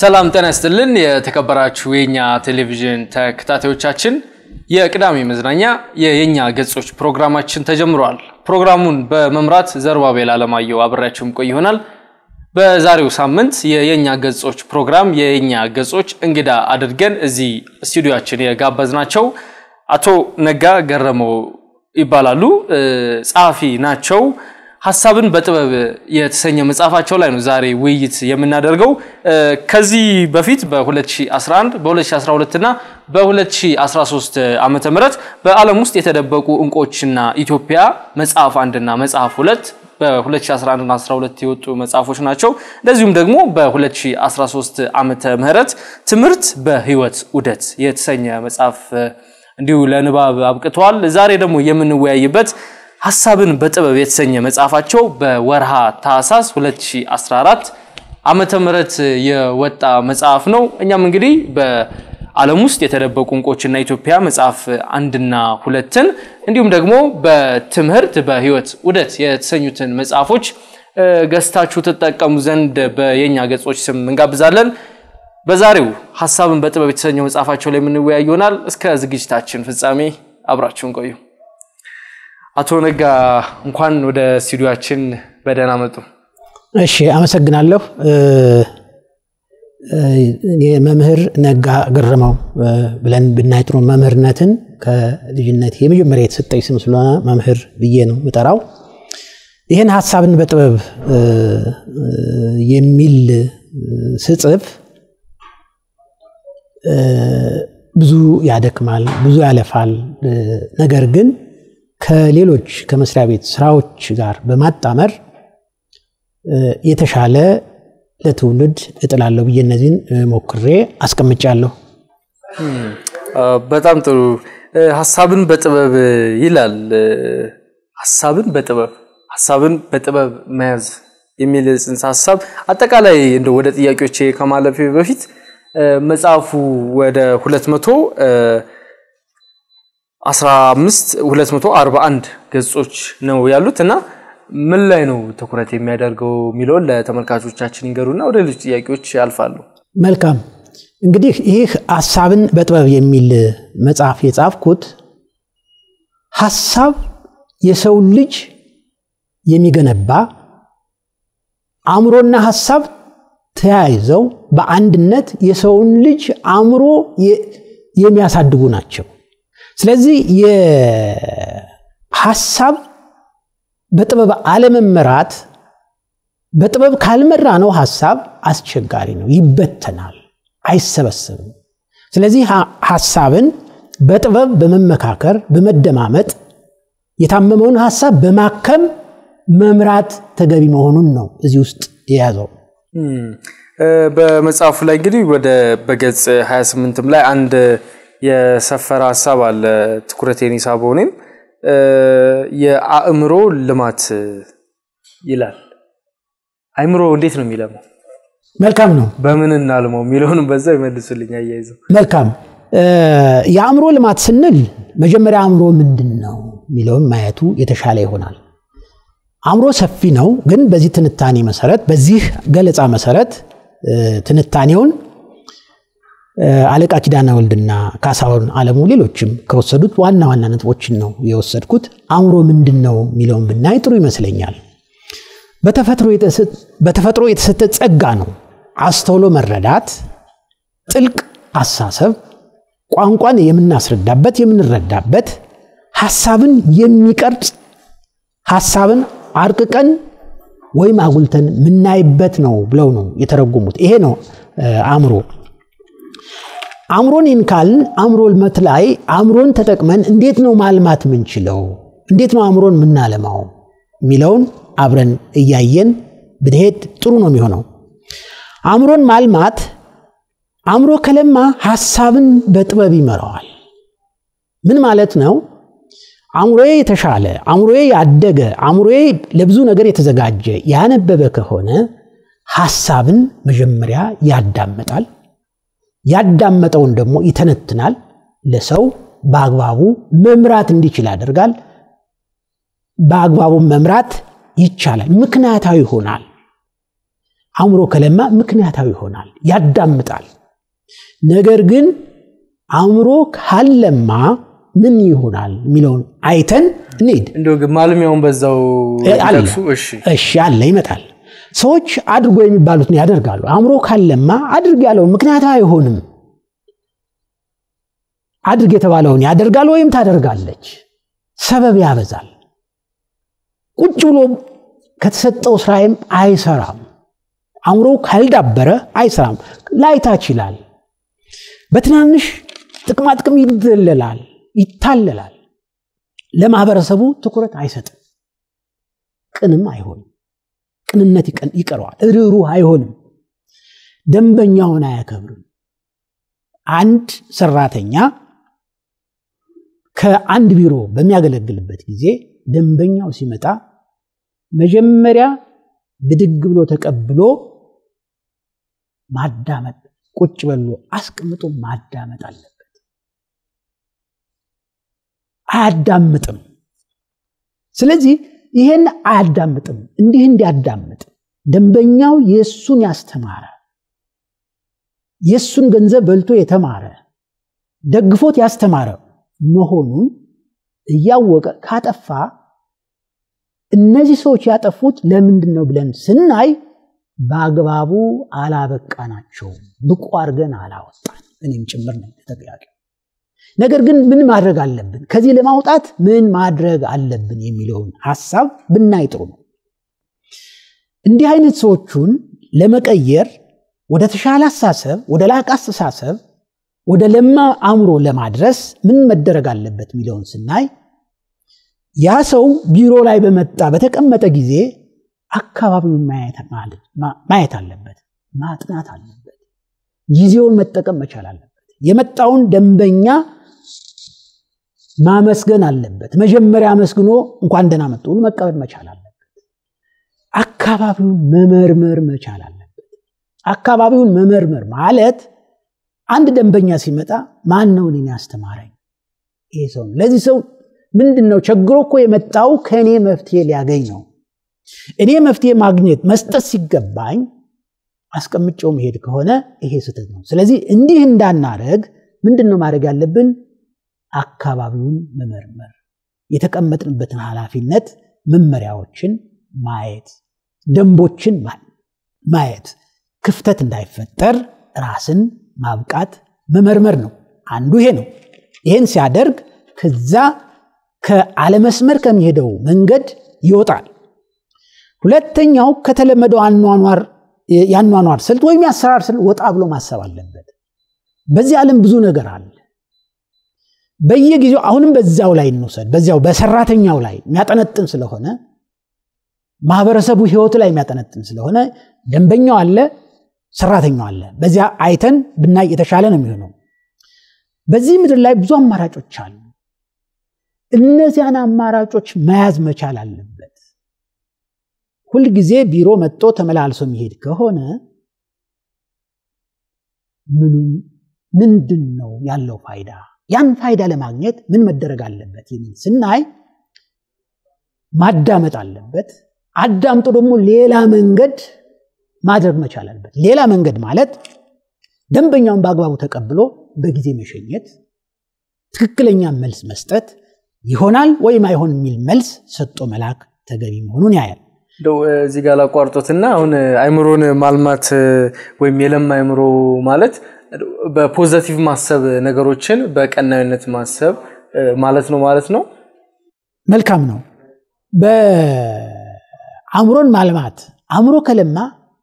ሰላም ጤና ይስጥልን። የተከበራችሁ የኛ ቴሌቪዥን ተከታታዮቻችን የቅዳሜ መዝናኛ የየኛ ገጾች ፕሮግራማችን ተጀምሯል። ፕሮግራሙን በመምራት ዘርባቤል አለማየሁ አብሬያችሁም ቆይ ይሆናል። በዛሬው ሳምንት የየኛ ገጾች ፕሮግራም የየኛ ገጾች እንግዳ አድርገን እዚህ ስቱዲዮችን የጋበዝናቸው አቶ ነጋ ገረመው ይባላሉ። ጸሐፊ ናቸው። ሀሳብን በጥበብ የተሰኘ መጽሐፋቸው ላይ ነው ዛሬ ውይይት የምናደርገው። ከዚህ በፊት በ2011 በ2012 እና በ2013 ዓመተ ምህረት በዓለም ውስጥ የተደበቁ እንቆችና ኢትዮጵያ መጽሐፍ አንድና መጽሐፍ ሁለት በ2011 እና 12 የወጡ መጽሐፎች ናቸው። እንደዚሁም ደግሞ በ2013 ዓመተ ምህረት ትምህርት በህይወት ዑደት የተሰኘ መጽሐፍ እንዲሁ ለንባብ አብቅተዋል። ዛሬ ደግሞ የምንወያይበት ሀሳብን በጥበብ የተሰኘ መጽሐፋቸው በወርሃ ታህሳስ 2014 ዓመተ ምህረት የወጣ መጽሐፍ ነው። እኛም እንግዲህ በዓለም ውስጥ የተደበቁ እንቆችና ኢትዮጵያ መጽሐፍ አንድና ሁለትን እንዲሁም ደግሞ በትምህርት በህይወት ዑደት የተሰኙትን መጽሐፎች ገዝታችሁ ትጠቀሙ ዘንድ በየኛ ገጾች ስም እንጋብዛለን። በዛሬው ሀሳብን በጥበብ የተሰኘው መጽሐፋቸው ላይ የምንወያይ ይሆናል። እስከ ዝግጅታችን ፍጻሜ አብራችሁን ቆዩ። አቶ ነጋ እንኳን ወደ ስቱዲዮአችን በደህና መጡ። እሺ፣ አመሰግናለሁ። የመምህር ነጋ ገረመው ብለን ብናይ ጥሩ። መምህርነትን ከልጅነት የመጀመሪያ የተሰጠኝ ስም ስለሆነ መምህር ብዬ ነው ምጠራው። ይህን ሀሳብን በጥበብ የሚል ስጽፍ ብዙ ያደክማል፣ ብዙ ያለፋል። ነገር ግን ከሌሎች ከመስሪያ ቤት ስራዎች ጋር በማጣመር የተሻለ ለትውልድ እጥላለሁ ብዬ እነዚህን ሞክሬ አስቀምጫለሁ። በጣም ጥሩ። ሀሳብን በጥበብ ይላል። ሀሳብን በጥበብ ሀሳብን በጥበብ መያዝ የሚል ጽንሰ ሀሳብ አጠቃላይ እንደ ወደ ጥያቄዎች ከማለፌ በፊት መጽሐፉ ወደ 200 15 241 ገጾች ነው ያሉት እና ምን ላይ ነው ትኩረት የሚያደርገው የሚለውን ለተመልካቾቻችን ይንገሩና ወደ ሌሎች ጥያቄዎች ያልፋሉ። መልካም እንግዲህ ይህ ሀሳብን በጥበብ የሚል መጽሐፍ የጻፍኩት ሀሳብ የሰው ልጅ የሚገነባ አእምሮና ሀሳብ ተያይዘው በአንድነት የሰውን ልጅ አእምሮ የሚያሳድጉ ናቸው። ስለዚህ የሀሳብ በጥበብ አለመመራት በጥበብ ካልመራ ነው ሀሳብ አስቸጋሪ ነው፣ ይበተናል፣ አይሰበሰብም። ስለዚህ ሀሳብን በጥበብ በመመካከር በመደማመጥ የታመመውን ሀሳብ በማከም መምራት ተገቢ መሆኑን ነው እዚህ ውስጥ የያዘው። በመጽሐፉ ላይ እንግዲህ ወደ በገጽ 28ም ላይ አንድ የሰፈረ ሀሳብ አለ ትኩረቴን የሳበው እኔም የአእምሮ ልማት ይላል። አእምሮ እንዴት ነው የሚለማው? መልካም ነው። በምን እናልመው የሚለውንም በዛ ይመልሱልኝ አያይዘው። መልካም የአእምሮ ልማት ስንል መጀመሪያ አእምሮ ምንድን ነው የሚለውን ማየቱ የተሻለ ይሆናል። አእምሮ ሰፊ ነው፣ ግን በዚህ ትንታኔ መሰረት በዚህ ገለጻ መሰረት ትንታኔውን አለቃ ኪዳነ ወልድና ካሳሁን አለሙ ሌሎችም ከወሰዱት ዋና ዋና ነጥቦችን ነው የወሰድኩት። አእምሮ ምንድን ነው የሚለውን ብናይ ጥሩ ይመስለኛል። በተፈጥሮ የተሰጠ ጸጋ ነው። አስተውሎ መረዳት፣ ጥልቅ አሳሰብ፣ ቋንቋን የምናስረዳበት የምንረዳበት፣ ሀሳብን የሚቀርጽ ሀሳብን አርቅቀን ወይም አጉልተን የምናይበት ነው ብለው ነው የተረጎሙት። ይሄ ነው አእምሮ። አእምሮን ይንካልን አእምሮ ልመት ላይ አእምሮን ተጠቅመን እንዴት ነው ማልማት የምንችለው? እንዴት ነው አእምሮን የምናለማው የሚለውን አብረን እያየን ብንሄድ ጥሩ ነው የሚሆነው። አእምሮን ማልማት አእምሮ ከለማ ሀሳብን በጥበብ ይመራዋል። ምን ማለት ነው? አእምሮዬ የተሻለ አእምሮዬ ያደገ አእምሮዬ ለብዙ ነገር የተዘጋጀ ያነበበ ከሆነ ሀሳብን መጀመሪያ ያዳምጣል። ያዳመጠውን ደግሞ ይተነትናል። ለሰው በአግባቡ መምራት እንዲችል ያደርጋል። በአግባቡ መምራት ይቻላል። ምክንያታዊ ይሆናል። አእምሮ ከለማ ምክንያታዊ ይሆናል፣ ያዳምጣል። ነገር ግን አእምሮ ካልለማ ምን ይሆናል የሚለውን አይተን እንሂድ። እንደው ግን ማልሚያውን በዛው አለ ይጠቅሱ። እሺ እሺ አለ ይመጣል። ሰዎች አድርጎ የሚባሉትን ያደርጋሉ። አእምሮ ካለማ አድርግ ያለውን ምክንያታዊ አይሆንም። አድርግ የተባለውን ያደርጋል ወይም ታደርጋለች። ሰበብ ያበዛል። ቁጭ ብሎ ከተሰጠው ስራዬም አይሰራም። አእምሮ ካልዳበረ አይሰራም። ላይታች ይላል። በትናንሽ ጥቅማጥቅም ይደለላል፣ ይታለላል። ለማህበረሰቡ ትኩረት አይሰጥም። ቅንም አይሆንም። ቅንነት ይቀን- ይቀረዋል። ርኅሩህ አይሆንም። ደንበኛውን አያከብርም። አንድ ሰራተኛ ከአንድ ቢሮ በሚያገለግልበት ጊዜ ደንበኛው ሲመጣ መጀመሪያ ብድግ ብሎ ተቀብሎ ማዳመጥ፣ ቁጭ በሎ አስቀምጦ ማዳመጥ አለበት። አያዳምጥም። ስለዚህ ይሄን አያዳምጥም። እንዲህ እንዲያዳምጥ ደንበኛው የእሱን ያስተማረ የእሱን ገንዘብ በልቶ የተማረ ደግፎት ያስተማረ መሆኑን እያወቀ ካጠፋ እነዚህ ሰዎች ያጠፉት ለምንድን ነው ብለን ስናይ በአግባቡ አላበቃናቸውም፣ ብቁ አድርገን አላወጣን። እኔም ጭምር ነው ተጠያቂ። ነገር ግን ምን ማድረግ አለብን፣ ከዚህ ለማውጣት ምን ማድረግ አለብን የሚለውን ሀሳብ ብናይ ጥሩ ነው። እንዲህ አይነት ሰዎቹን ለመቀየር ወደ ተሻለ አስተሳሰብ፣ ወደ ላቀ አስተሳሰብ፣ ወደ ለማ አእምሮ ለማድረስ ምን መደረግ አለበት የሚለውን ስናይ ያ ሰው ቢሮ ላይ በመጣ በተቀመጠ ጊዜ አካባቢውን ማየት ማለት- ማ- ማየት አለበት፣ ማጥናት አለበት፣ ጊዜውን መጠቀም መቻል አለበት። የመጣውን ደንበኛ ማመስገን አለበት። መጀመሪያ አመስግኖ እንኳን ደህና መጡ ብሎ መቀበል መቻል አለበት። አካባቢውን መመርመር መቻል አለበት። አካባቢውን መመርመር ማለት አንድ ደንበኛ ሲመጣ ማን ነው እኔን ያስተማረኝ? ይሄ ሰው ነው። ለዚህ ሰው ምንድን ነው ቸግሮ እኮ የመጣው ከእኔ መፍትሄ ሊያገኝ ነው። እኔ መፍትሄ ማግኘት መስጠት ሲገባኝ አስቀምጬው መሄድ ከሆነ ይሄ ስህተት ነው። ስለዚህ እንዲህ እንዳናረግ ምንድን ነው ማድረግ ያለብን? አካባቢውን መመርመር፣ የተቀመጥንበትን ኃላፊነት መመሪያዎችን ማየት፣ ደንቦችን ማ- ማየት፣ ክፍተት እንዳይፈጠር ራስን ማብቃት መመርመር ነው። አንዱ ይሄ ነው። ይህን ሲያደርግ ከዛ ከአለመስመር ከሚሄደው መንገድ ይወጣል። ሁለተኛው ከተለመደው አኗኗር የአኗኗር ስልት ወይም የአሰራር ስልት ወጣ ብሎ ማሰብ አለበት። በዚህ ዓለም ብዙ ነገር አለ። በየጊዜው አሁንም በዚያው ላይ እንውሰድ። በዚያው በሰራተኛው ላይ የሚያጠነጥን ስለሆነ ማህበረሰቡ ህይወቱ ላይ የሚያጠነጥን ስለሆነ ደንበኛው አለ፣ ሰራተኛው አለ። በዚያ አይተን ብናይ የተሻለ ነው የሚሆነው። በዚህ ምድር ላይ ብዙ አማራጮች አሉ። እነዚያን አማራጮች መያዝ መቻል አለበት። ሁልጊዜ ቢሮ መጥቶ ተመላልሶ የሚሄድ ከሆነ ምኑም ምንድን ነው ያለው ፋይዳ? ያን ፋይዳ ለማግኘት ምን መደረግ አለበት የሚል ስናይ ማዳመጥ አለበት። አዳምጦ ደግሞ ሌላ መንገድ ማድረግ መቻል አለበት። ሌላ መንገድ ማለት ደንበኛውን በአግባቡ ተቀብሎ በጊዜ መሸኘት፣ ትክክለኛ መልስ መስጠት፣ ይሆናል ወይም አይሆን የሚል መልስ ሰጥቶ መላክ ተገቢ መሆኑን ያያል። እንደው እዚህ ጋር ላቋርጦትና አሁን አይምሮን ማልማት ወይም የለማ አይምሮ ማለት በፖዘቲቭ ማሰብ ነገሮችን በቀናዊነት ማሰብ ማለት ነው ማለት ነው። መልካም ነው። በአእምሮን ማልማት አእምሮ ከለማ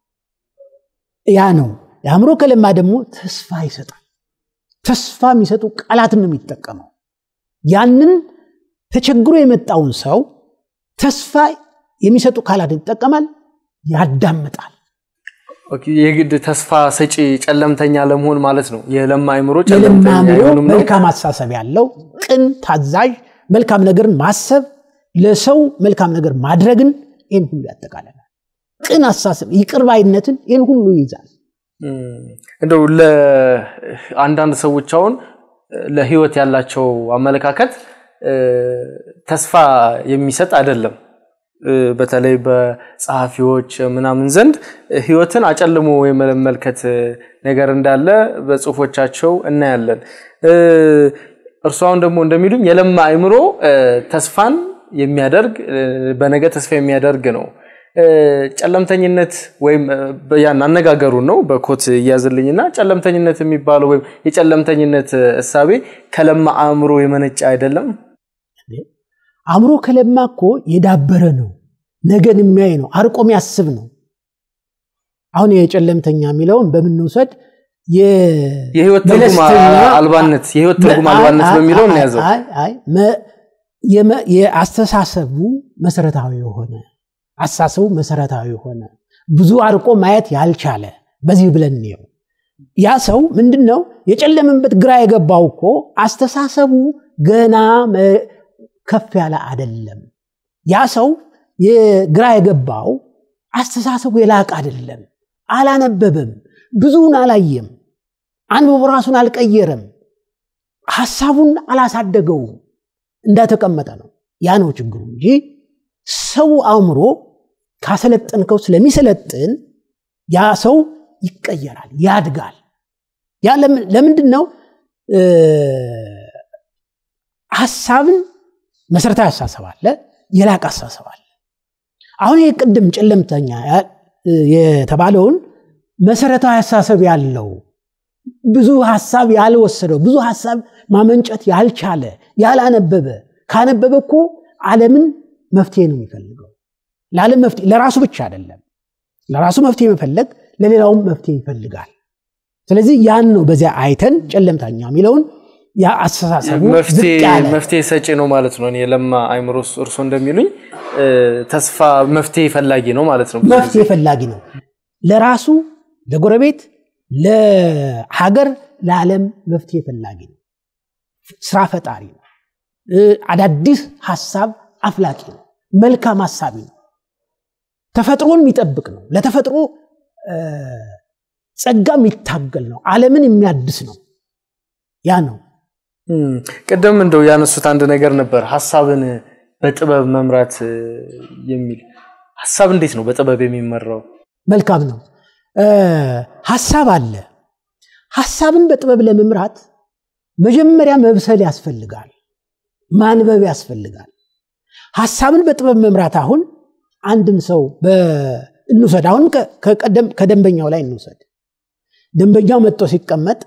ያ ነው። የአእምሮ ከለማ ደግሞ ተስፋ ይሰጣል። ተስፋ የሚሰጡ ቃላትን ነው የሚጠቀመው። ያንን ተቸግሮ የመጣውን ሰው ተስፋ የሚሰጡ ቃላትን ይጠቀማል፣ ያዳምጣል። ኦኬ፣ የግድ ተስፋ ሰጪ ጨለምተኛ ለመሆን ማለት ነው። የለማ አይምሮ የለማ ጨለምተኛ አእምሮ አይሆንም ነው። መልካም አስተሳሰብ ያለው ቅን፣ ታዛዥ፣ መልካም ነገርን ማሰብ፣ ለሰው መልካም ነገር ማድረግን ይህን ሁሉ ያጠቃልላል። ቅን አስተሳሰብ፣ ይቅር ባይነትን ይህን ሁሉ ይይዛል። እም፣ እንደው ለአንዳንድ ሰዎች አሁን ለህይወት ያላቸው አመለካከት እ፣ ተስፋ የሚሰጥ አይደለም። በተለይ በጸሐፊዎች ምናምን ዘንድ ህይወትን አጨልሞ የመመልከት ነገር እንዳለ በጽሁፎቻቸው እናያለን። እርሱ አሁን ደግሞ እንደሚሉኝ የለማ አእምሮ ተስፋን የሚያደርግ በነገ ተስፋ የሚያደርግ ነው። ጨለምተኝነት ወይም ያን አነጋገሩን ነው በኮት እያዝልኝና ጨለምተኝነት የሚባለው ወይም የጨለምተኝነት እሳቤ ከለማ አእምሮ የመነጨ አይደለም። አእምሮ ከለማ እኮ የዳበረ ነው። ነገን የሚያይ ነው። አርቆ የሚያስብ ነው። አሁን የጨለምተኛ የሚለውን በምንውሰድ የህይወት ትርጉም አልባነት የህይወት ትርጉም አልባነት በሚለው እንያዘው። የአስተሳሰቡ መሰረታዊ የሆነ አስተሳሰቡ መሰረታዊ የሆነ ብዙ አርቆ ማየት ያልቻለ በዚህ ብለን እንየው። ያ ሰው ምንድን ነው የጨለመበት ግራ የገባው እኮ አስተሳሰቡ ገና ከፍ ያለ አይደለም። ያ ሰው ግራ የገባው አስተሳሰቡ የላቅ አይደለም። አላነበበም፣ ብዙውን አላየም፣ አንብቦ ራሱን አልቀየረም፣ ሀሳቡን አላሳደገውም፣ እንዳተቀመጠ ነው። ያ ነው ችግሩ እንጂ ሰው አእምሮ ካሰለጠንከው ስለሚሰለጥን ያ ሰው ይቀየራል፣ ያድጋል። ያ ለምንድን ነው ሀሳብን መሰረታዊ አስተሳሰብ አለ፣ የላቅ አስተሳሰብ አለ። አሁን ይህ ቅድም ጨለምተኛ የተባለውን መሰረታዊ አስተሳሰብ ያለው ብዙ ሀሳብ ያልወሰደው ብዙ ሀሳብ ማመንጨት ያልቻለ ያላነበበ ካነበበ እኮ ዓለምን መፍትሄ ነው የሚፈልገው። ለዓለም መፍትሄ ለራሱ ብቻ አይደለም። ለራሱ መፍትሄ መፈለግ ለሌላውም መፍትሄ ይፈልጋል። ስለዚህ ያን ነው በዚያ አይተን ጨለምተኛ የሚለውን አስተሳሰቡ መፍትሄ ሰጪ ነው ማለት ነው። የለማ አይምሮ እርሶ እንደሚሉኝ ተስፋ መፍትሄ ፈላጊ ነው ማለት ነው። መፍትሄ ፈላጊ ነው ለራሱ፣ ለጎረቤት፣ ለሀገር፣ ለዓለም መፍትሄ ፈላጊ ነው። ስራ ፈጣሪ ነው። አዳዲስ ሀሳብ አፍላቂ ነው። መልካም ሀሳቢ ነው። ተፈጥሮን የሚጠብቅ ነው። ለተፈጥሮ ጸጋ የሚታገል ነው። ዓለምን የሚያድስ ነው። ያ ነው። ቅድም እንደው ያነሱት አንድ ነገር ነበር፣ ሀሳብን በጥበብ መምራት የሚል ሀሳብ እንዴት ነው በጥበብ የሚመራው? መልካም ነው። ሀሳብ አለ። ሀሳብን በጥበብ ለመምራት መጀመሪያ መብሰል ያስፈልጋል፣ ማንበብ ያስፈልጋል። ሀሳብን በጥበብ መምራት አሁን አንድን ሰው እንውሰድ። አሁን ከደንበኛው ላይ እንውሰድ። ደንበኛው መጥቶ ሲቀመጥ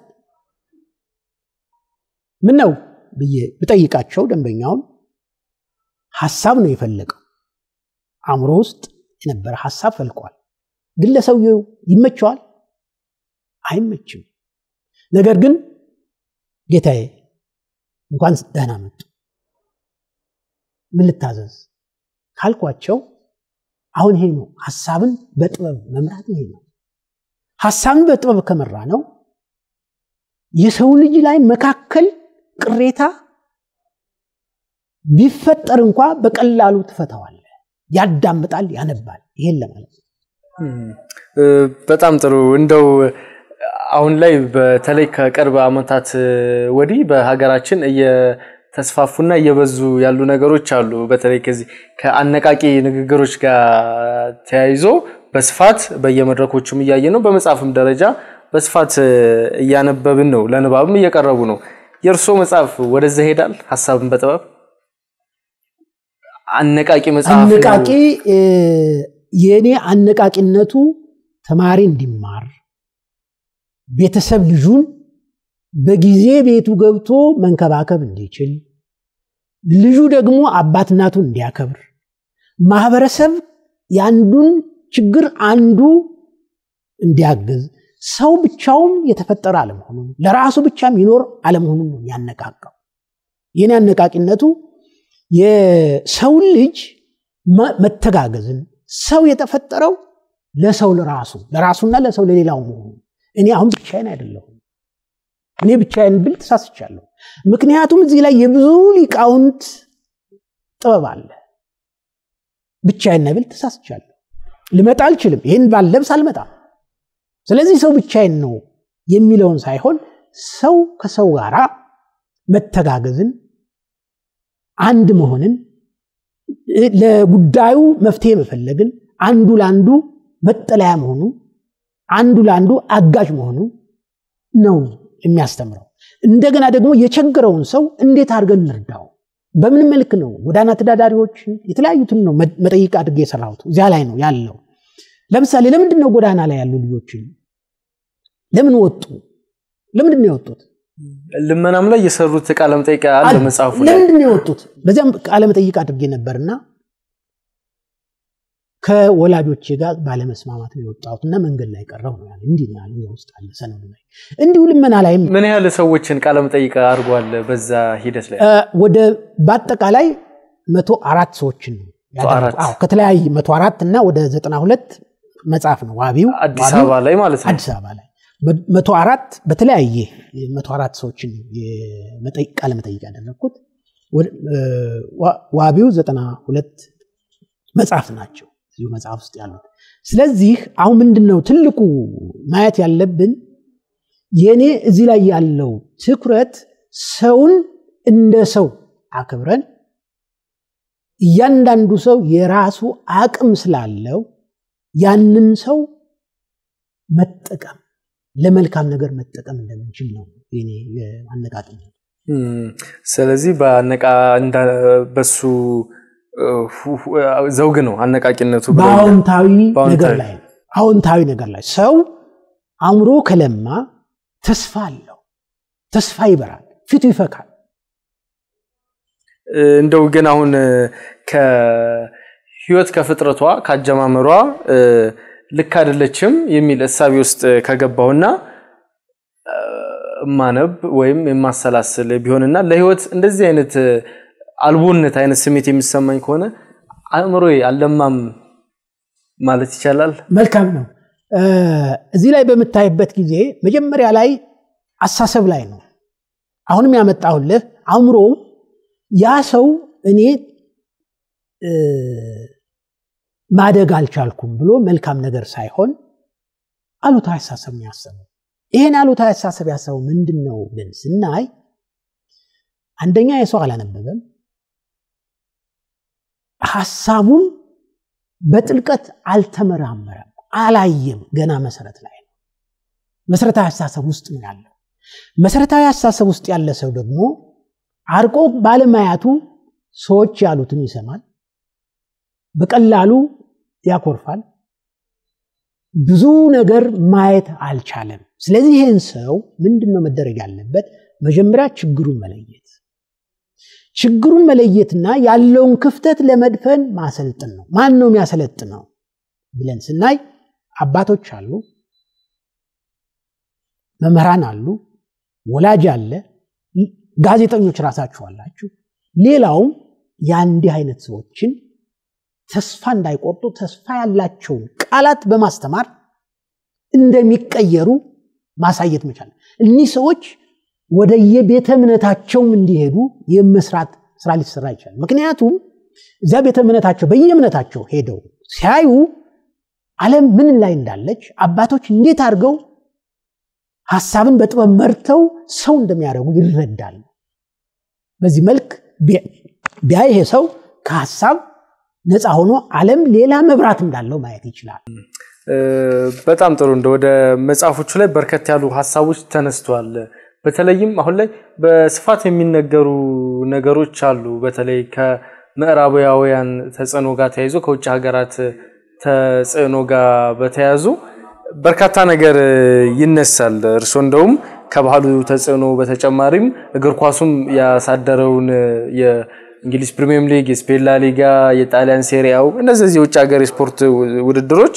ምን ነው ብዬ ብጠይቃቸው ደንበኛውን ሀሳብ ነው የፈለገው። አእምሮ ውስጥ የነበረ ሀሳብ ፈልቋል። ግን ለሰውየው ይመቸዋል? አይመችም። ነገር ግን ጌታዬ እንኳን ደህና መጡ፣ ምን ልታዘዝ ካልኳቸው አሁን ይሄ ነው ሀሳብን በጥበብ መምራት። ይሄ ነው ሀሳብን በጥበብ ከመራ ነው የሰው ልጅ ላይ መካከል ቅሬታ ቢፈጠር እንኳ በቀላሉ ትፈታዋለ። ያዳምጣል፣ ያነባል። ይሄን ለማለት ነው። በጣም ጥሩ። እንደው አሁን ላይ በተለይ ከቅርብ ዓመታት ወዲህ በሀገራችን እየተስፋፉና እየበዙ ያሉ ነገሮች አሉ። በተለይ ከዚህ ከአነቃቂ ንግግሮች ጋር ተያይዞ በስፋት በየመድረኮቹም እያየ ነው። በመጽሐፍም ደረጃ በስፋት እያነበብን ነው። ለንባብም እየቀረቡ ነው። የእርስዎ መጽሐፍ ወደዛ ይሄዳል? ሀሳብን በጥበብ አነቃቂ መጽሐፍ አነቃቂ የእኔ አነቃቂነቱ ተማሪ እንዲማር ቤተሰብ ልጁን በጊዜ ቤቱ ገብቶ መንከባከብ እንዲችል ልጁ ደግሞ አባት እናቱን እንዲያከብር ማህበረሰብ የአንዱን ችግር አንዱ እንዲያግዝ ሰው ብቻውን የተፈጠረ አለመሆኑን ለራሱ ብቻ የሚኖር አለመሆኑን ነው የሚያነቃቃው። የኔ አነቃቂነቱ የሰውን ልጅ መተጋገዝን ሰው የተፈጠረው ለሰው ለራሱ ለራሱና ለሰው ለሌላው መሆኑ እኔ አሁን ብቻዬን አይደለሁም። እኔ ብቻዬን ብል ተሳስቻለሁ። ምክንያቱም እዚህ ላይ የብዙ ሊቃውንት ጥበብ አለ። ብቻዬን ብል ተሳስቻለሁ። ልመጣ አልችልም። ይህን ባለብስ አልመጣም። ስለዚህ ሰው ብቻዬን ነው የሚለውን ሳይሆን ሰው ከሰው ጋር መተጋገዝን፣ አንድ መሆንን ለጉዳዩ መፍትሄ መፈለግን፣ አንዱ ለአንዱ መጠለያ መሆኑ፣ አንዱ ለአንዱ አጋዥ መሆኑ ነው የሚያስተምረው። እንደገና ደግሞ የቸገረውን ሰው እንዴት አድርገን እንርዳው፣ በምን መልክ ነው ጎዳና ተዳዳሪዎችን የተለያዩትን ነው መጠይቅ አድርጌ የሰራሁት እዚያ ላይ ነው ያለው። ለምሳሌ ለምንድን ነው ጎዳና ላይ ያሉ ልጆችን ለምን ወጡ? ለምንድን ነው የወጡት? ልመናም ላይ የሰሩት ቃለ መጠይቅ አለ መጽሐፉ ላይ። ለምንድን ነው የወጡት? በዚያም ቃለ መጠይቅ አድርጌ ነበርና ከወላጆቼ ጋር ባለመስማማት ነው የወጣሁት እና መንገድ ላይ ቀረሁ ነው ያለ። እንዲህ ነው ያለ ውስጥ አለ ሰነዱ ላይ። እንዲሁ ልመና ላይም ምን ያህል ሰዎችን ቃለ መጠይቅ አድርጓል በዛ ሂደት ላይ? ወደ በአጠቃላይ መቶ አራት ሰዎችን ነው ያደረኩት። ከተለያየ መቶ አራት እና ወደ ዘጠና ሁለት መጽሐፍ ነው ዋቢው አዲስ አበባ ላይ ማለት ነው። አዲስ አበባ ላይ መቶ አራት በተለያየ መቶ አራት ሰዎችን ቃለ መጠይቅ ያደረግኩት ዋቢው ዘጠና ሁለት መጽሐፍ ናቸው እዚሁ መጽሐፍ ውስጥ ያሉት። ስለዚህ አሁን ምንድን ነው ትልቁ ማየት ያለብን የእኔ እዚህ ላይ ያለው ትኩረት ሰውን እንደ ሰው አክብረን እያንዳንዱ ሰው የራሱ አቅም ስላለው ያንን ሰው መጠቀም ለመልካም ነገር መጠቀም እንደምንችል ነው የኔ አነቃቂ። ስለዚህ በሱ ዘውግ ነው አነቃቂነቱ በአዎንታዊ ነገር ላይ አዎንታዊ ነገር ላይ ሰው አእምሮ ከለማ ተስፋ አለው። ተስፋ ይበራል፣ ፊቱ ይፈካል። እንደው ግን አሁን ከህይወት ከፍጥረቷ ካጀማመሯ ልክ አይደለችም የሚል እሳቤ ውስጥ ከገባሁና እማነብ ወይም የማሰላስል ቢሆንና ለህይወት እንደዚህ አይነት አልቦነት አይነት ስሜት የሚሰማኝ ከሆነ አእምሮ አልለማም ማለት ይቻላል። መልካም ነው። እዚህ ላይ በምታይበት ጊዜ መጀመሪያ ላይ አሳሰብ ላይ ነው። አሁንም ያመጣሁልህ አእምሮ ያ ሰው እኔ ማደግ አልቻልኩም ብሎ መልካም ነገር ሳይሆን አሉታዊ አሳሰብ ነው ያሰበው። ይህን አሉታዊ አሳሰብ ያሰበው ምንድን ነው ብለን ስናይ አንደኛ የሰው አላነበበም፣ ሀሳቡን በጥልቀት አልተመራመረም፣ አላየም። ገና መሰረት ላይ ነው። መሰረታዊ አስተሳሰብ ውስጥ ነው ያለው። መሰረታዊ አስተሳሰብ ውስጥ ያለ ሰው ደግሞ አርቆ ባለማያቱ ሰዎች ያሉትን ይሰማል፣ በቀላሉ ያኮርፋል፣ ብዙ ነገር ማየት አልቻለም። ስለዚህ ይህን ሰው ምንድን ነው መደረግ ያለበት? መጀመሪያ ችግሩን መለየት ችግሩን መለየትና ያለውን ክፍተት ለመድፈን ማሰልጥን ነው። ማን ነው የሚያሰለጥነው ብለን ስናይ አባቶች አሉ፣ መምህራን አሉ፣ ወላጅ አለ፣ ጋዜጠኞች ራሳችሁ አላችሁ። ሌላውም የአንዲህ አይነት ሰዎችን ተስፋ እንዳይቆርጡ ተስፋ ያላቸውን ቃላት በማስተማር እንደሚቀየሩ ማሳየት መቻል። እኒህ ሰዎች ወደ የቤተ እምነታቸውም እንዲሄዱ የመስራት ስራ ሊሰራ ይችላል። ምክንያቱም እዚያ ቤተ እምነታቸው በየእምነታቸው ሄደው ሲያዩ ዓለም ምን ላይ እንዳለች አባቶች እንዴት አድርገው ሀሳብን በጥበብ መርተው ሰው እንደሚያደርጉ ይረዳሉ። በዚህ መልክ ቢያይ ይሄ ሰው ከሀሳብ ነፃ ሆኖ ዓለም ሌላ መብራት እንዳለው ማየት ይችላል። በጣም ጥሩ። እንደ ወደ መጽሐፎቹ ላይ በርከት ያሉ ሀሳቦች ተነስተዋል። በተለይም አሁን ላይ በስፋት የሚነገሩ ነገሮች አሉ። በተለይ ከምዕራባውያን ተጽዕኖ ጋር ተያይዞ ከውጭ ሀገራት ተጽዕኖ ጋር በተያያዙ በርካታ ነገር ይነሳል። እርስዎ እንደውም ከባህሉ ተጽዕኖ በተጨማሪም እግር ኳሱም ያሳደረውን የእንግሊዝ ፕሪሚየም ሊግ፣ የስፔን ላ ሊጋ፣ የጣሊያን ሴሪያው እነዚህ የውጭ ሀገር የስፖርት ውድድሮች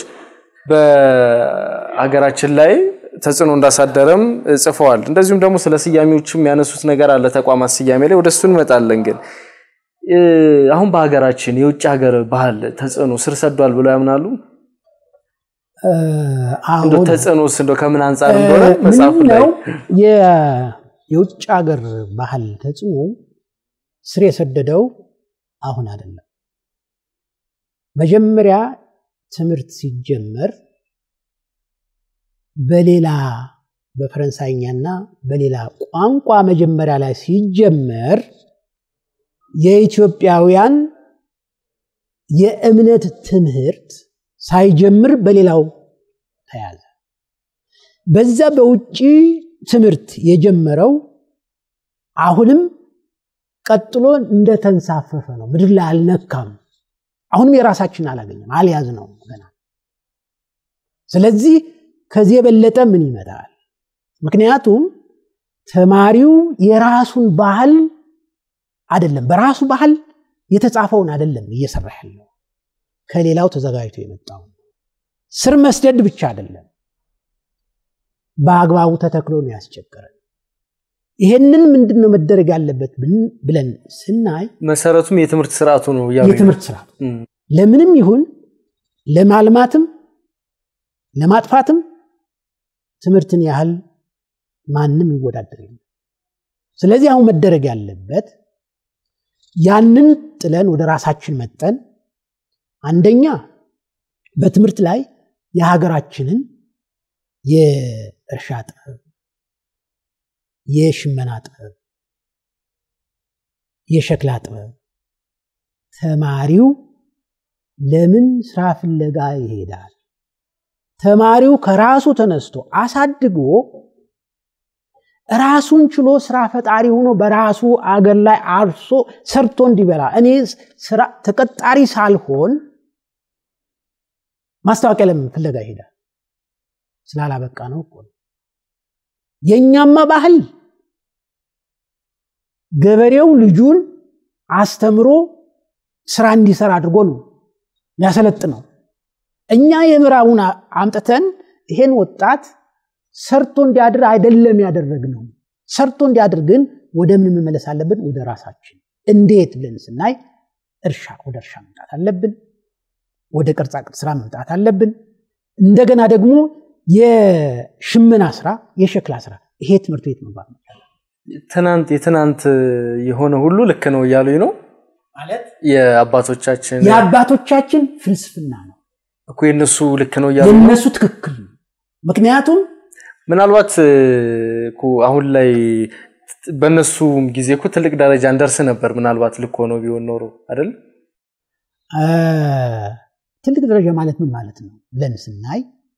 በሀገራችን ላይ ተጽዕኖ እንዳሳደረም ጽፈዋል። እንደዚሁም ደግሞ ስለ ስያሜዎችም ያነሱት ነገር አለ። ተቋማት ስያሜ ላይ ወደ እሱ እንመጣለን። ግን አሁን በሀገራችን የውጭ ሀገር ባህል ተጽዕኖ ስር ሰዷል ብለው ያምናሉ? እንደው ተጽዕኖስ እንደው ከምን አንጻር እንደሆነ መጽሐፉ ላይ የውጭ ሀገር ባህል ተጽዕኖ ስር የሰደደው አሁን አይደለም። መጀመሪያ ትምህርት ሲጀመር በሌላ በፈረንሳይኛና በሌላ ቋንቋ መጀመሪያ ላይ ሲጀመር የኢትዮጵያውያን የእምነት ትምህርት ሳይጀምር በሌላው ተያዘ። በዛ በውጭ ትምህርት የጀመረው አሁንም ቀጥሎ እንደተንሳፈፈ ነው። ምድር ላይ አልነካም። አሁንም የራሳችን አላገኘም፣ አልያዝ ነው ገና። ስለዚህ ከዚህ የበለጠ ምን ይመጣል? ምክንያቱም ተማሪው የራሱን ባህል አይደለም፣ በራሱ ባህል የተጻፈውን አይደለም እየሰራ ያለው ከሌላው ተዘጋጅቶ የመጣው ስር መስደድ ብቻ አይደለም፣ በአግባቡ ተተክሎ ነው ያስቸገረን። ይሄንን ምንድን ነው መደረግ ያለበት ብለን ስናይ መሰረቱም የትምህርት ስርዓቱ ነው እያሉ የትምህርት ስርዓቱ ለምንም ይሁን ለማልማትም ለማጥፋትም ትምህርትን ያህል ማንም ይወዳደር የለም። ስለዚህ አሁን መደረግ ያለበት ያንን ጥለን ወደ ራሳችን መጠን አንደኛ በትምህርት ላይ የሀገራችንን የእርሻ ጥበብ፣ የሽመና ጥበብ፣ የሸክላ ጥበብ ተማሪው ለምን ስራ ፍለጋ ይሄዳል? ተማሪው ከራሱ ተነስቶ አሳድጎ ራሱን ችሎ ስራ ፈጣሪ ሆኖ በራሱ አገር ላይ አርሶ ሰርቶ እንዲበላ እኔ ስራ ተቀጣሪ ሳልሆን ማስታወቂያ ለምን ፍለጋ ይሄዳል? ስላላበቃ ነው እኮ። የእኛማ ባህል ገበሬው ልጁን አስተምሮ ስራ እንዲሰራ አድርጎ ነው ያሰለጥነው። እኛ የምዕራቡን አምጥተን ይሄን ወጣት ሰርቶ እንዲያድር አይደለም ያደረግነው። ሰርቶ እንዲያድር ግን ወደ ምን መመለስ አለብን? ወደ ራሳችን። እንዴት ብለን ስናይ እርሻ ወደ እርሻ መምጣት አለብን። ወደ ቅርጻቅርጽ ስራ መምጣት አለብን። እንደገና ደግሞ የሽመና ስራ፣ የሸክላ ስራ ይሄ ትምህርት ቤት መግባት መቻል ትናንት የትናንት የሆነ ሁሉ ልክ ነው እያሉኝ ነው ማለት የአባቶቻችን የአባቶቻችን ፍልስፍና ነው እኮ የእነሱ ልክ ነው እያሉ የእነሱ ትክክል ነው። ምክንያቱም ምናልባት እኮ አሁን ላይ በእነሱ ጊዜ እኮ ትልቅ ደረጃ እንደርስ ነበር። ምናልባት ልክ ሆኖ ቢሆን ኖሮ አይደል? ትልቅ ደረጃ ማለት ምን ማለት ነው ብለን ስናይ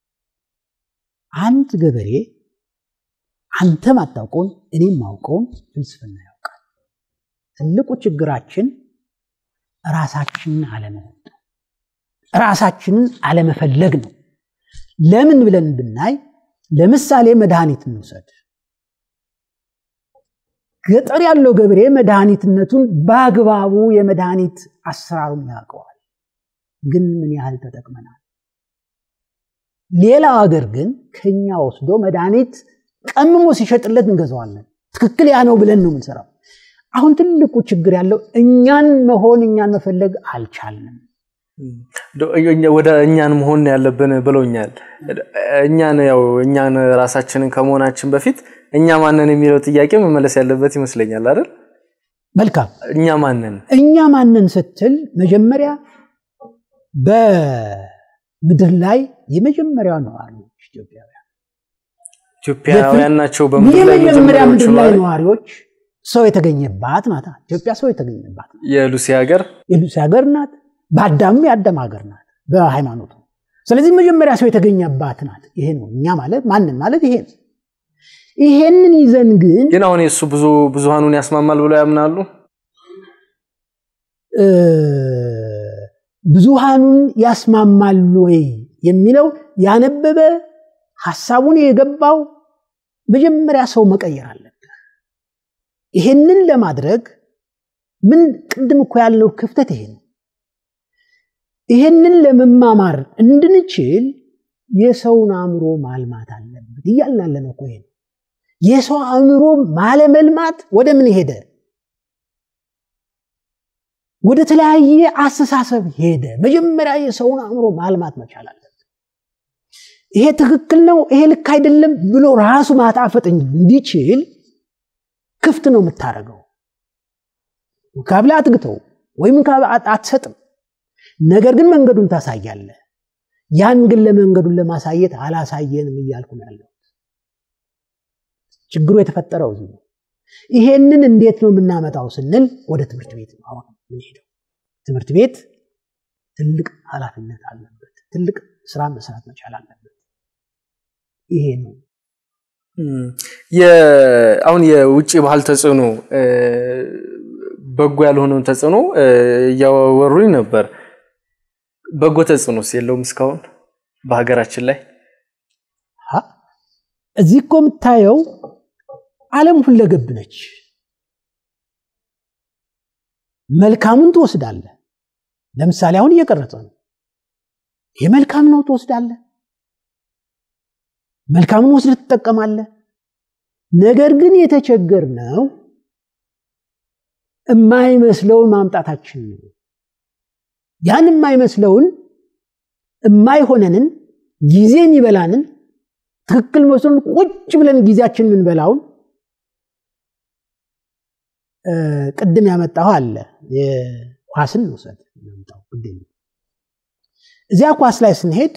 አንድ ገበሬ አንተ ማታውቀውን እኔም ማውቀውን ፍልስፍና ያውቃል። ትልቁ ችግራችን ራሳችንን አለመሆን ነው። ራሳችንን አለመፈለግ ነው። ለምን ብለን ብናይ ለምሳሌ መድኃኒት እንውሰድ። ገጠር ያለው ገበሬ መድኃኒትነቱን በአግባቡ የመድኃኒት አሰራሩን ያውቀዋል። ግን ምን ያህል ተጠቅመናል? ሌላው ሀገር ግን ከኛ ወስዶ መድኃኒት ቀምሞ ሲሸጥለት እንገዛዋለን። ትክክል ያ ነው ብለን ነው የምንሰራው። አሁን ትልቁ ችግር ያለው እኛን መሆን እኛን መፈለግ አልቻልንም። ወደ እኛን መሆን ያለብን ብለውኛል። እኛን ያው እኛን ራሳችንን ከመሆናችን በፊት እኛ ማንን የሚለው ጥያቄ መመለስ ያለበት ይመስለኛል አይደል? መልካም። እኛ ማንን እኛ ማንን ስትል መጀመሪያ በምድር ላይ የመጀመሪያው ነዋሪዎች ኢትዮጵያውያን ኢትዮጵያውያን ናቸው። በምድር ላይ የመጀመሪያ ምድር ላይ ነዋሪ ነዋሪዎች ሰው የተገኘባት ናት። ኢትዮጵያ ሰው የተገኘባት ናት። የሉሲ ሀገር የሉሲ ሀገር ናት። በአዳምም የአዳም ሀገር ናት በሃይማኖቱ። ስለዚህ መጀመሪያ ሰው የተገኘባት ናት። ይሄ ነው እኛ ማለት ማንን ማለት ይሄ ነው። ይሄንን ይዘን ግን ግን አሁን የእሱ ብዙ ብዙሃኑን ያስማማል ብለው ያምናሉ። እ ብዙሃኑን ያስማማል ወይ የሚለው ያነበበ ሐሳቡን የገባው መጀመሪያ ሰው መቀየር አለበት። ይሄንን ለማድረግ ምን ቅድም እኮ ያለው ክፍተት ይሄ ነው። ይሄንን ለመማማር እንድንችል የሰውን አእምሮ ማልማት አለበት እያልን ያለ ነው እኮ ይሄ ነው። የሰው አእምሮ ማለመልማት ወደ ምን ሄደ? ወደ ተለያየ አስተሳሰብ ሄደ። መጀመሪያ የሰውን አእምሮ ማልማት መቻል አለበት። ይሄ ትክክል ነው፣ ይሄ ልክ አይደለም ብሎ ራሱ ማጣፈጥ እንዲችል ክፍት ነው የምታደርገው። ካብላ አትግተው ወይም አትሰጥም። ነገር ግን መንገዱን ታሳያለህ። ያን ግን ለመንገዱን ለማሳየት አላሳየንም እያልኩ ነው ያለው። ችግሩ የተፈጠረው እዚህ ነው። ይሄንን እንዴት ነው የምናመጣው ስንል ወደ ትምህርት ቤት ነው አሁን የምንሄደው። ትምህርት ቤት ትልቅ ኃላፊነት አለበት። ትልቅ ስራ መስራት መቻል አለበት። ይሄ ነው አሁን የውጭ ባህል ተጽዕኖ በጎ ያልሆነውን ተጽዕኖ እያወሩኝ ነበር። በጎ ተጽዕኖስ የለውም እስካሁን በሀገራችን ላይ? እዚህ እኮ የምታየው ዓለም ሁለገብ ነች። መልካሙን ትወስዳለህ። ለምሳሌ አሁን እየቀረጸ ነው። ይህ መልካም ነው ትወስዳለህ። መልካሙን ወስደህ ትጠቀማለህ። ነገር ግን የተቸገርነው የማይመስለውን ማምጣታችን ነው። ያን የማይመስለውን የማይሆነንን ጊዜ የሚበላንን ትክክል መስሎን ቁጭ ብለን ጊዜያችን የምንበላውን ቅድም ያመጣው አለ ኳስን ውሰድ ያመጣው ቅድም እዚያ ኳስ ላይ ስንሄድ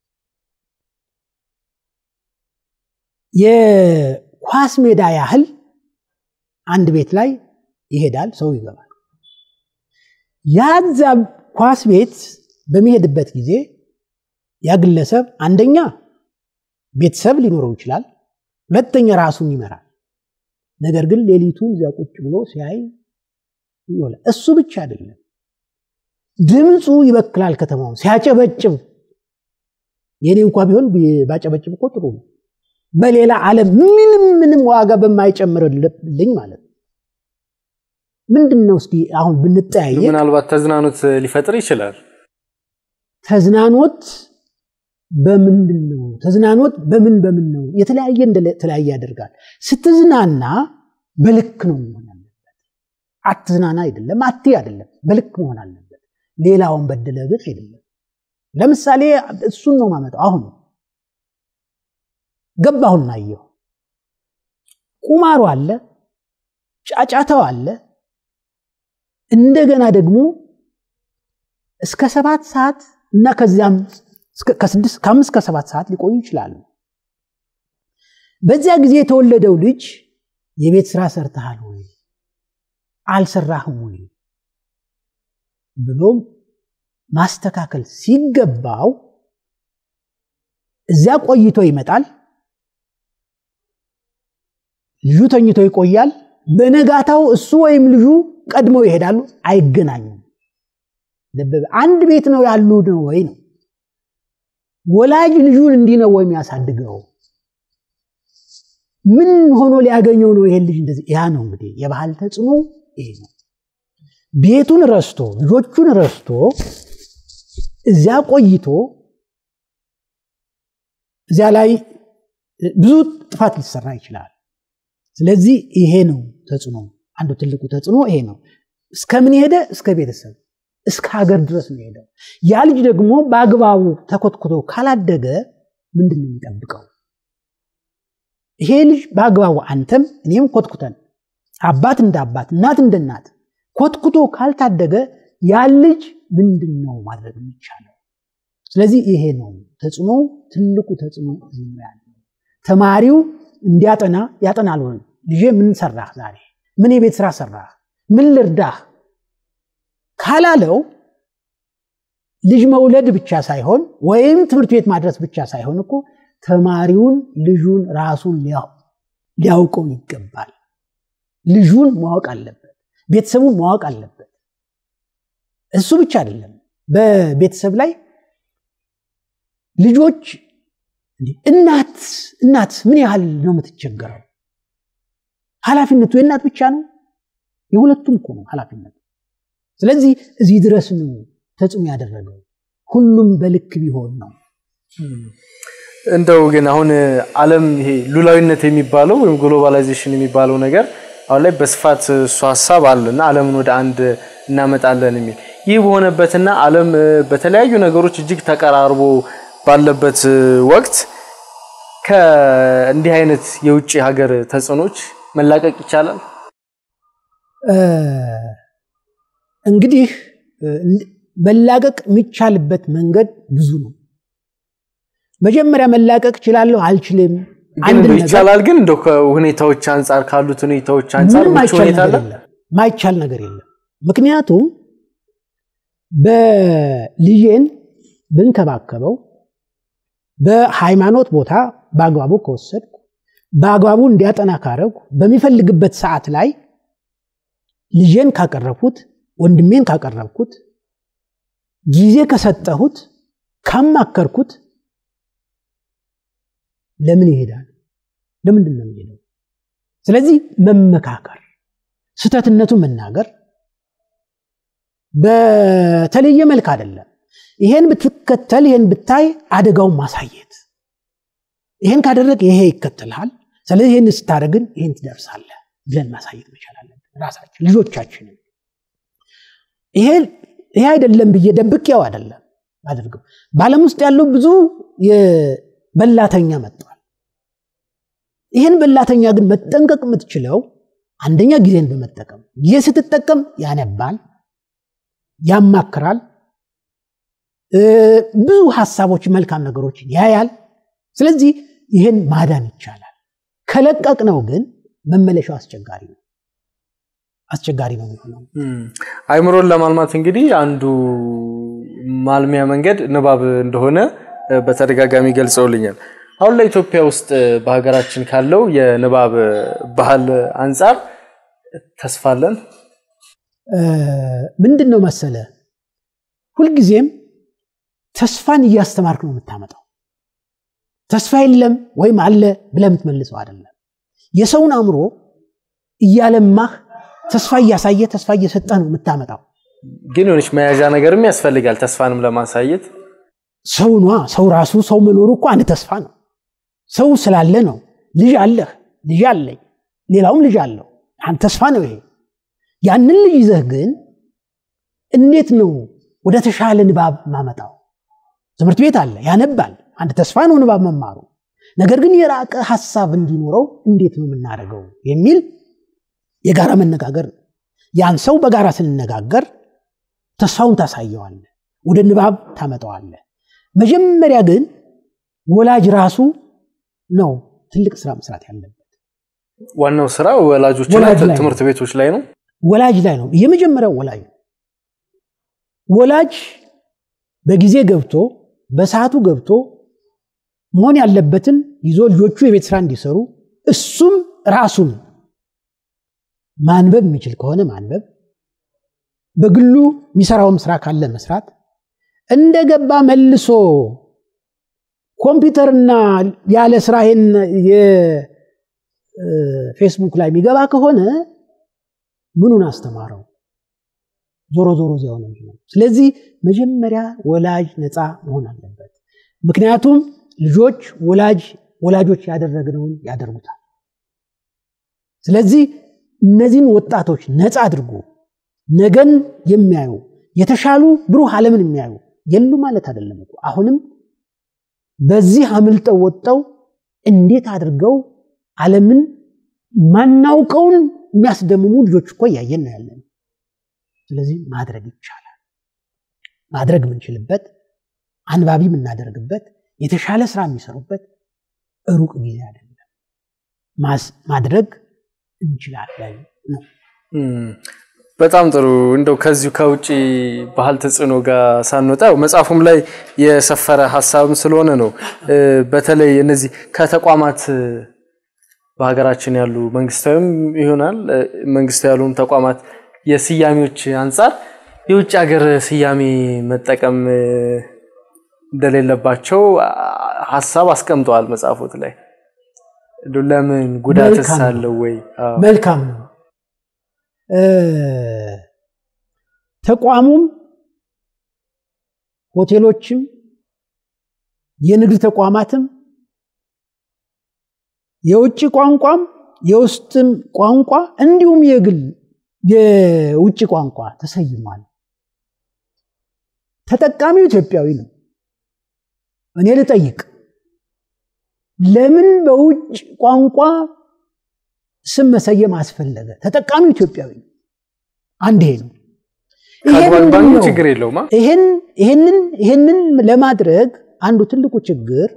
የኳስ ሜዳ ያህል አንድ ቤት ላይ ይሄዳል፣ ሰው ይገባል። ያዛ ኳስ ቤት በሚሄድበት ጊዜ ያ ግለሰብ አንደኛ ቤተሰብ ሊኖረው ይችላል፣ ሁለተኛ ራሱን ይመራል። ነገር ግን ሌሊቱን እዚያ ቁጭ ብሎ ሲያይ ይውላል። እሱ ብቻ አይደለም፣ ድምፁ ይበክላል ከተማውን ሲያጨበጭብ። የኔ እንኳ ቢሆን ባጨበጭብ እኮ ጥሩ ነው። በሌላ ዓለም ምንም ምንም ዋጋ በማይጨምርልኝ ማለት ነው። ምንድን ነው እስኪ አሁን ብንጠያየ ምናልባት ተዝናኖት ሊፈጥር ይችላል። ተዝናኖት በምንድን ነው? ተዝናኖት በምን በምን ነው? የተለያየ እንደተለያየ ያደርጋል። ስትዝናና በልክ ነው መሆን አለበት። አትዝናና አይደለም፣ አት አይደለም፣ በልክ መሆን አለበት። ሌላውን በደለ ግን አይደለም። ለምሳሌ እሱን ነው ማመጣው። አሁን ገባሁና አየሁ። ቁማሩ አለ፣ ጫጫታው አለ። እንደገና ደግሞ እስከ ሰባት ሰዓት እና ከዚያም ከአምስት ከሰባት ሰዓት ሊቆዩ ይችላሉ። በዚያ ጊዜ የተወለደው ልጅ የቤት ስራ ሰርተሃል ወይ አልሰራህም ወይ ብሎም ማስተካከል ሲገባው እዚያ ቆይቶ ይመጣል። ልጁ ተኝቶ ይቆያል። በነጋታው እሱ ወይም ልጁ ቀድመው ይሄዳሉ። አይገናኙም። አንድ ቤት ነው ያሉ ነው ወይ ነው ወላጅ ልጁን እንዲህ ነው ወይም ያሳድገው ምን ሆኖ ሊያገኘው ነው ይሄን ልጅ እንደዚህ ያ ነው እንግዲህ የባህል ተጽዕኖ ይሄ ነው ቤቱን ረስቶ ልጆቹን ረስቶ እዚያ ቆይቶ እዚያ ላይ ብዙ ጥፋት ሊሰራ ይችላል ስለዚህ ይሄ ነው ተጽዕኖ አንዱ ትልቁ ተጽዕኖ ይሄ ነው እስከምን ሄደ እስከ ቤተሰብ እስከ ሀገር ድረስ ነው ሄደው ያ ልጅ ደግሞ በአግባቡ ተኮትኩቶ ካላደገ ምንድን ነው የሚጠብቀው ይሄ ልጅ በአግባቡ አንተም እኔም ኮትኩተን አባት እንደ አባት እናት እንደ እናት ኮትኩቶ ካልታደገ ያ ልጅ ምንድን ነው ማድረግ የሚቻለው ስለዚህ ይሄ ነው ተጽዕኖ ትልቁ ተጽዕኖ እዚህ ነው ያለው ተማሪው እንዲያጠና ያጠናል ወይ ልጄ ምን ሰራህ ዛሬ ምን የቤት ስራ ሰራህ ምን ልርዳህ ካላለው ልጅ መውለድ ብቻ ሳይሆን ወይም ትምህርት ቤት ማድረስ ብቻ ሳይሆን እኮ ተማሪውን ልጁን ራሱን ሊያውቀው ይገባል ልጁን ማወቅ አለበት ቤተሰቡን ማወቅ አለበት እሱ ብቻ አይደለም በቤተሰብ ላይ ልጆች እናት እናት ምን ያህል ነው የምትቸገረው ኃላፊነቱ የእናት ብቻ ነው የሁለቱም እኮ ነው ኃላፊነቱ ስለዚህ እዚህ ድረስ ነው ተጽዕኖ ያደረገው ሁሉም በልክ ቢሆን ነው እንደው ግን አሁን ዓለም ይሄ ሉላዊነት የሚባለው ወይም ግሎባላይዜሽን የሚባለው ነገር አሁን ላይ በስፋት እሱ ሀሳብ አለ እና ዓለምን ወደ አንድ እናመጣለን የሚል ይህ በሆነበትና ዓለም በተለያዩ ነገሮች እጅግ ተቀራርቦ ባለበት ወቅት ከእንዲህ አይነት የውጭ ሀገር ተጽዕኖች መላቀቅ ይቻላል? እንግዲህ መላቀቅ የሚቻልበት መንገድ ብዙ ነው። መጀመሪያ መላቀቅ እችላለሁ አልችልም ይቻላል። ግን እንደው ከሁኔታዎች አንጻር ካሉት ሁኔታዎች አንጻር ምቹ ሁኔታ አለ? ማይቻል ነገር የለም። ምክንያቱም በልጄን ብንከባከበው በሃይማኖት ቦታ በአግባቡ ከወሰድኩ በአግባቡ እንዲያጠና ካረጉ በሚፈልግበት ሰዓት ላይ ልጄን ካቀረብኩት ወንድሜን ካቀረብኩት ጊዜ ከሰጠሁት ካማከርኩት ለምን ይሄዳል? ለምንድን ነው የሚሄደው? ስለዚህ መመካከር፣ ስተትነቱን መናገር በተለየ መልክ አይደለም። ይሄን ብትከተል፣ ይሄን ብታይ አደጋውን ማሳየት፣ ይሄን ካደረግ ይሄ ይከተልሃል፣ ስለዚህ ይህን ስታደርግን ይህን ትደርሳለህ ብለን ማሳየት መቻል አለብን ራሳችን ልጆቻችንን። ይሄ ይሄ አይደለም ብዬ ደብቄው አይደለም አድርገው። በዓለም ውስጥ ያለው ብዙ በላተኛ መጥቷል። ይህን በላተኛ ግን መጠንቀቅ የምትችለው አንደኛ ጊዜን በመጠቀም ጊዜ ስትጠቀም ያነባል፣ ያማክራል፣ ብዙ ሀሳቦች፣ መልካም ነገሮችን ያያል። ስለዚህ ይህን ማዳን ይቻላል። ከለቀቅ ነው ግን መመለሻው አስቸጋሪ ነው አስቸጋሪ ነው የሚሆነው። አይምሮን ለማልማት እንግዲህ አንዱ ማልሚያ መንገድ ንባብ እንደሆነ በተደጋጋሚ ገልጸውልኛል። አሁን ለኢትዮጵያ ውስጥ በሀገራችን ካለው የንባብ ባህል አንጻር ተስፋ አለን? ምንድን ነው መሰለ፣ ሁልጊዜም ተስፋን እያስተማርክ ነው የምታመጣው። ተስፋ የለም ወይም አለ ብለህ የምትመልሰው አይደለም። የሰውን አእምሮ እያለማህ ተስፋ እያሳየ ተስፋ እየሰጠህ ነው የምታመጣው። ግን የሆነች መያዣ ነገርም ያስፈልጋል ተስፋንም ለማሳየት። ሰው ኗ ሰው ራሱ ሰው መኖሩ እኮ አንድ ተስፋ ነው። ሰው ስላለ ነው። ልጅ አለህ፣ ልጅ አለኝ፣ ሌላውም ልጅ አለው። አንድ ተስፋ ነው ይሄ። ያንን ልጅ ይዘህ ግን እንዴት ነው ወደ ተሻለ ንባብ ማመጣው? ትምህርት ቤት አለ፣ ያነባል። አንድ ተስፋ ነው ንባብ መማሩ። ነገር ግን የራቀ ሀሳብ እንዲኖረው እንዴት ነው የምናደርገው የሚል የጋራ መነጋገር ነው። ያን ሰው በጋራ ስንነጋገር ተስፋውን ታሳየዋለ፣ ወደ ንባብ ታመጣዋለ። መጀመሪያ ግን ወላጅ ራሱ ነው ትልቅ ስራ መስራት ያለበት። ዋናው ስራ ወላጆችና ወላጅ ላይ ነው። ትምህርት ቤቶች ላይ ነው። ወላጅ ላይ ነው የመጀመሪያው ወላጅ ነው። ወላጅ በጊዜ ገብቶ በሰዓቱ ገብቶ መሆን ያለበትን ይዞ ልጆቹ የቤት ስራ እንዲሰሩ እሱም ራሱን ማንበብ የሚችል ከሆነ ማንበብ፣ በግሉ የሚሰራውም ስራ ካለ መስራት፣ እንደገባ መልሶ ኮምፒውተርና ያለ ስራ ይሄን የፌስቡክ ላይ የሚገባ ከሆነ ምኑን አስተማረው? ዞሮ ዞሮ እዚያው ነው የሚሆነው። ስለዚህ መጀመሪያ ወላጅ ነፃ መሆን አለበት። ምክንያቱም ልጆች ወላጅ ወላጆች ያደረግነውን ያደርጉታል። ስለዚህ እነዚህን ወጣቶች ነፃ አድርጎ ነገን የሚያዩ የተሻሉ ብሩህ ዓለምን የሚያዩ የሉ ማለት አይደለም እኮ አሁንም በዚህ አምልጠው ወጥተው እንዴት አድርገው ዓለምን ማናውቀውን የሚያስደምሙ ልጆች እኮ እያየን ነው ያለን። ስለዚህ ማድረግ ይቻላል። ማድረግ የምንችልበት አንባቢ የምናደርግበት የተሻለ ስራ የሚሰሩበት ሩቅ ጊዜ አይደለም። ማስ- ማድረግ እንችላለን ነው። እም፣ በጣም ጥሩ። እንደው ከዚሁ ከውጭ ባህል ተጽዕኖ ጋር ሳንወጣ ያው መጽሐፉም ላይ የሰፈረ ሀሳብም ስለሆነ ነው እ፣ በተለይ እነዚህ ከተቋማት እ፣ በሀገራችን ያሉ መንግስታዊም ይሆናል እ፣ መንግስታዊ ያልሆኑ ተቋማት የስያሜዎች አንጻር የውጭ ሀገር ስያሜ መጠቀም እ፣ እንደሌለባቸው አ- ሀሳብ አስቀምጠዋል መጽሐፎት ላይ እንደው ለምን ጉዳትስ መልካም ነው። አለው ወይ? አዎ። መልካም ነው። እ፣ ተቋሙም ሆቴሎችም የንግድ ተቋማትም የውጭ ቋንቋም የውስጥም ቋንቋ እንዲሁም የግል የውጭ ቋንቋ ተሰይሟል። ተጠቃሚው ኢትዮጵያዊ ነው። እኔ ልጠይቅ፣ ለምን በውጭ ቋንቋ ስም መሰየም አስፈለገ? ተጠቃሚው ኢትዮጵያዊ ነው። አንድ ይሄ ነው። ይሄ ከጓን ምንድን ባንኩ ነው? ችግር የለውም አ? ይሄን ይሄንን ይሄንን ለማድረግ አንዱ ትልቁ ችግር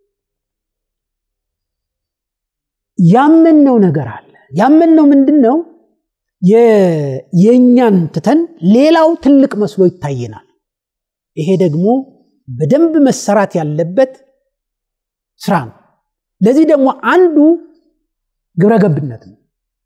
ያመንነው ነገር አለ። ያመንነው ምንድን ነው? የ- የእኛን ትተን ሌላው ትልቅ መስሎ ይታየናል። ይሄ ደግሞ በደንብ መሰራት ያለበት ስራ ነው። ለዚህ ደግሞ አንዱ ግብረ ገብነት ነው።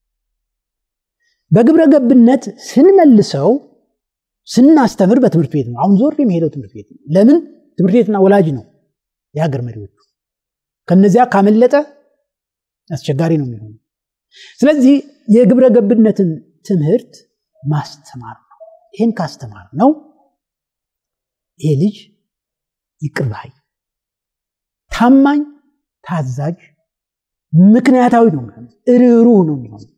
በግብረ ገብነት ስንመልሰው ስናስተምር በትምህርት ቤት ነው። አሁን ዞር የሚሄደው ትምህርት ቤት ነው። ለምን? ትምህርት ቤትና ወላጅ ነው የሀገር መሪዎቹ። ከነዚያ ካመለጠ አስቸጋሪ ነው የሚሆነው። ስለዚህ የግብረ ገብነትን ትምህርት ማስተማር ነው። ይህን ካስተማር ነው ይሄ ልጅ ይቅር ባይ፣ ታማኝ፣ ታዛዥ፣ ምክንያታዊ ነው የሚሆነው። ርኅሩህ ነው የሚሆነው።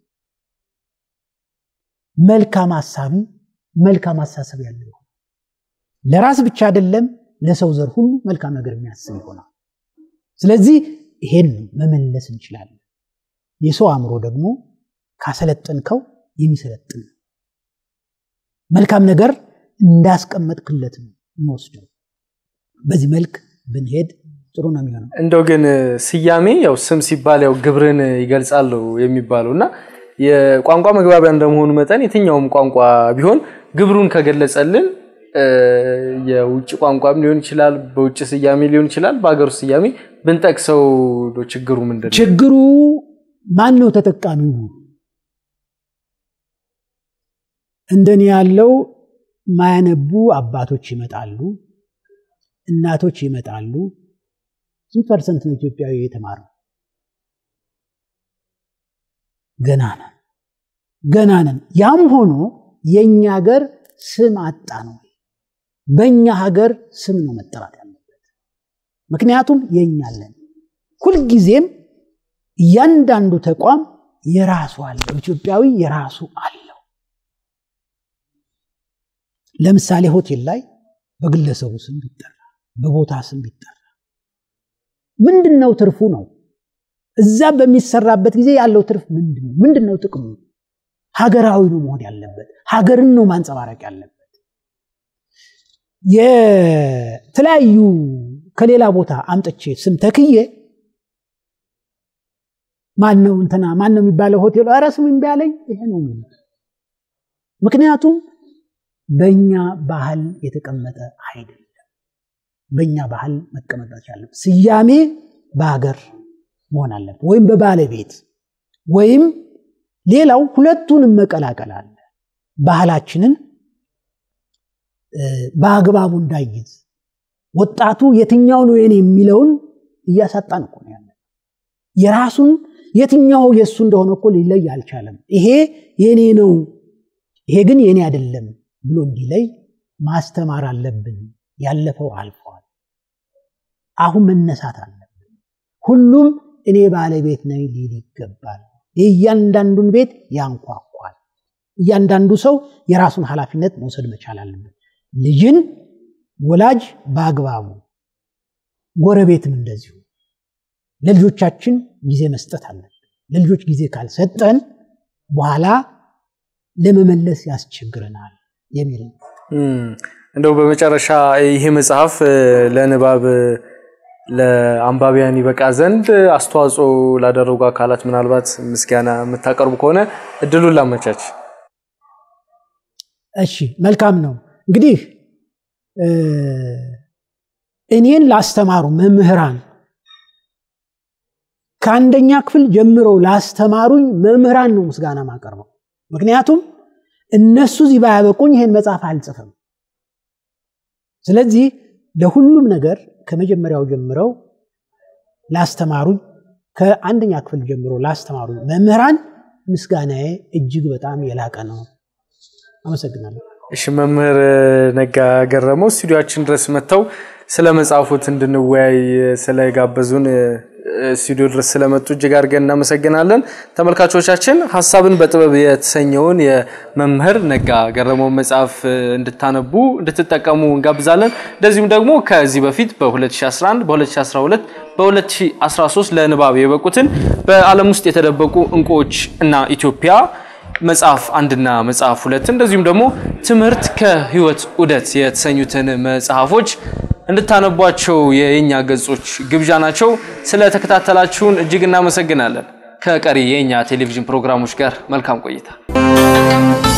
መልካም ሀሳቢ፣ መልካም አሳሰብ ያለው ይሆናል። ለራስ ብቻ አይደለም ለሰው ዘር ሁሉ መልካም ነገር የሚያስብ ይሆናል። ስለዚህ ይሄን መመለስ እንችላለን። የሰው አእምሮ ደግሞ ካሰለጠንከው የሚሰለጥን ነው። መልካም ነገር እንዳስቀመጥክለት ነው የሚወስደው። በዚህ መልክ ብንሄድ ጥሩ ነው የሚሆነው። እንደው ግን ስያሜ ያው ስም ሲባል ያው ግብርን ይገልጻል የሚባለው እና የቋንቋ መግባቢያ እንደመሆኑ መጠን የትኛውም ቋንቋ ቢሆን ግብሩን ከገለጸልን የውጭ ቋንቋም ሊሆን ይችላል፣ በውጭ ስያሜ ሊሆን ይችላል፣ በሀገር ውስጥ ስያሜ ብንጠቅሰው ችግሩ ምንድን ነው? ችግሩ ማን ነው ተጠቃሚው? እንደኔ ያለው ማያነቡ አባቶች ይመጣሉ፣ እናቶች ይመጣሉ። ስንት ፐርሰንት ነው ኢትዮጵያዊ የተማረው? ገና ነን ገና ነን። ያም ሆኖ የእኛ ሀገር ስም አጣ ነው። በእኛ ሀገር ስም ነው መጠራት ያለበት። ምክንያቱም የእኛ አለን። ሁልጊዜም እያንዳንዱ ተቋም የራሱ አለው። ኢትዮጵያዊ የራሱ አለው። ለምሳሌ ሆቴል ላይ በግለሰቡ ስም ቢጠራ፣ በቦታ ስም ቢጠራ ምንድን ነው ትርፉ ነው? እዛ በሚሰራበት ጊዜ ያለው ትርፍ ምንድን ነው? ምንድን ነው ጥቅሙ? ሀገራዊ ነው መሆን ያለበት። ሀገርን ነው ማንጸባረቅ ያለበት። የተለያዩ ከሌላ ቦታ አምጥቼ ስም ተክዬ ማን ነው እንትና ማን ነው የሚባለው ሆቴሉ ኧረ ስም እምቢ አለኝ ይሄ ነው የሚሉት። ምክንያቱም በእኛ ባህል የተቀመጠ አይደለም። በእኛ ባህል መቀመጥ አለበት። ስያሜ በሀገር መሆን አለበት፣ ወይም በባለቤት ወይም ሌላው ሁለቱንም መቀላቀል አለ። ባህላችንን በአግባቡ እንዳይዝ ወጣቱ የትኛው ነው የኔ የሚለውን እያሳጣን እኮ ነው ያለ። የራሱን የትኛው የእሱ እንደሆነ እኮ ሊለይ አልቻለም። ይሄ የኔ ነው፣ ይሄ ግን የኔ አይደለም ብሎ እንዲለይ ማስተማር አለብን። ያለፈው አልፈዋል። አሁን መነሳት አለብን። ሁሉም እኔ ባለቤት ነኝ ሊል ይገባል። የእያንዳንዱን ቤት ያንኳኳል። እያንዳንዱ ሰው የራሱን ኃላፊነት መውሰድ መቻል አለበት። ልጅን ወላጅ በአግባቡ ጎረቤትም እንደዚሁ ለልጆቻችን ጊዜ መስጠት አለብን። ለልጆች ጊዜ ካልሰጠን በኋላ ለመመለስ ያስቸግረናል የሚል ነው። እንደው በመጨረሻ ይሄ መጽሐፍ ለንባብ ለአንባቢያን ይበቃ ዘንድ አስተዋጽኦ ላደረጉ አካላት ምናልባት ምስጋና የምታቀርቡ ከሆነ እድሉን ላመቻች። እሺ፣ መልካም ነው። እንግዲህ እኔን ላስተማሩ መምህራን ከአንደኛ ክፍል ጀምረው ላስተማሩኝ መምህራን ነው ምስጋና ማቀርበው። ምክንያቱም እነሱ እዚህ ባያበቁኝ ይሄን መጽሐፍ አልጽፍም። ስለዚህ ለሁሉም ነገር ከመጀመሪያው ጀምረው ላስተማሩኝ ከአንደኛ ክፍል ጀምሮ ላስተማሩኝ መምህራን ምስጋናዬ እጅግ በጣም የላቀ ነው። አመሰግናለሁ። እሺ መምህር ነጋ ገረመው ስቱዲዮችን ድረስ መጥተው ስለ መጽሐፉት እንድንወያይ ስለጋበዙን ስቱዲዮ ድረስ ስለመጡ እጅግ አድርገን እናመሰግናለን። ተመልካቾቻችን ሀሳብን በጥበብ የተሰኘውን የመምህር ነጋ ገረመው መጽሐፍ እንድታነቡ እንድትጠቀሙ እንጋብዛለን። እንደዚሁም ደግሞ ከዚህ በፊት በ2011 በ2012 በ2013 ለንባብ የበቁትን በዓለም ውስጥ የተደበቁ እንቁዎች እና ኢትዮጵያ መጽሐፍ አንድና መጽሐፍ ሁለት እንደዚሁም ደግሞ ትምህርት ከህይወት ዑደት የተሰኙትን መጽሐፎች እንድታነቧቸው የየኛ ገጾች ግብዣ ናቸው። ስለተከታተላችሁን እጅግ እናመሰግናለን። ከቀሪ የኛ ቴሌቪዥን ፕሮግራሞች ጋር መልካም ቆይታ